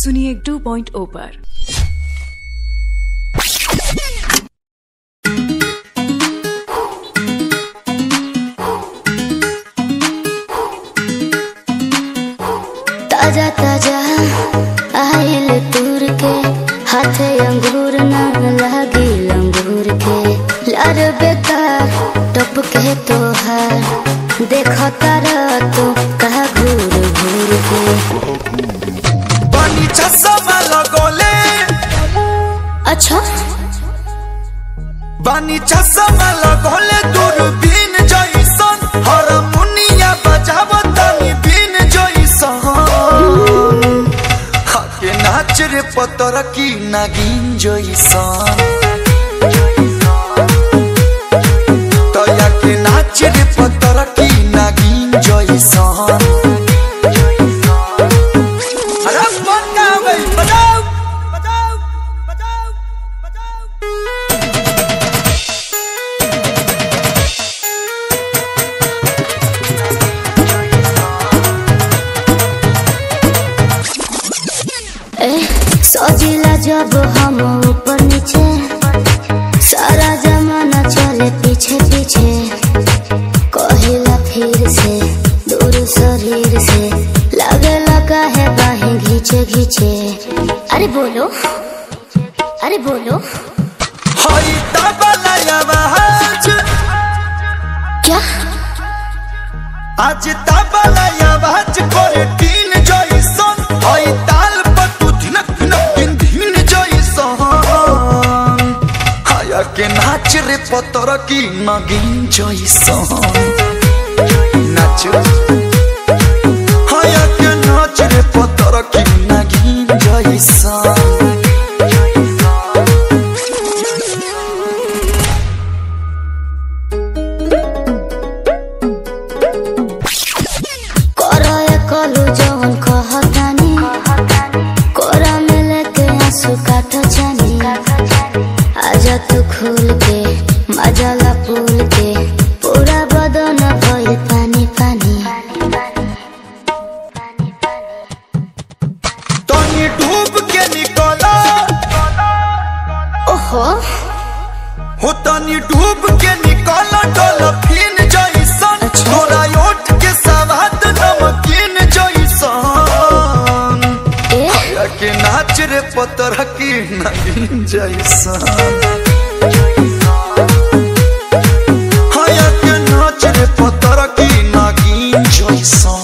सुनिए 2.0 पर ताजा ताजा आयल तूर के हाथे अंगूर न लागी लंगूर के लार बेकार टप के तोहार देखो तारा तो कहा घूर घूर के पानी चश्मा लगोले अच्छा पानी चश्मा लगोले दूरबीन जइसन हारमोनिया बजावतानी बीन जइसन हाके नाच रे पतर की नागिन जइसन तया के नाच रे पतर की नागिन जइसन अरे मन का गई बजाओ बजाओ बजाओ बजाओ ए सजिला जब हम ऊपर नीचे सारा जमाना चले पीछे पीछे कहिला फिर से दूर शरीर से लगे लगा है बाहें घींचे घींचे अरे बोलो अरे बोलो हई तबला आवाज क्या आज तबला आवाज करे तीन जइसन हई ताल पर तू धिनक धिनक दिन धीन जइसन हाया के नाच रे पतर की नगिन जइसन नाच हाया के नाच रे पतर की नगिन जइसन करो ये कलू जवन कहतानी कोरा में लेके आंसू काटो जानी आजा तू खुल के मजाला पुल के पूरा बदन भइल पानी पानी तनी डूब के निकला ओहो हो तनी डूब के निकल डॉल्फिन जइसन तोरा ओठ के सवाद नमकीन जइसन ए हया के नाच रे पतर की नगीन जइसन हया के नाच रे पतर की नगीन जइसन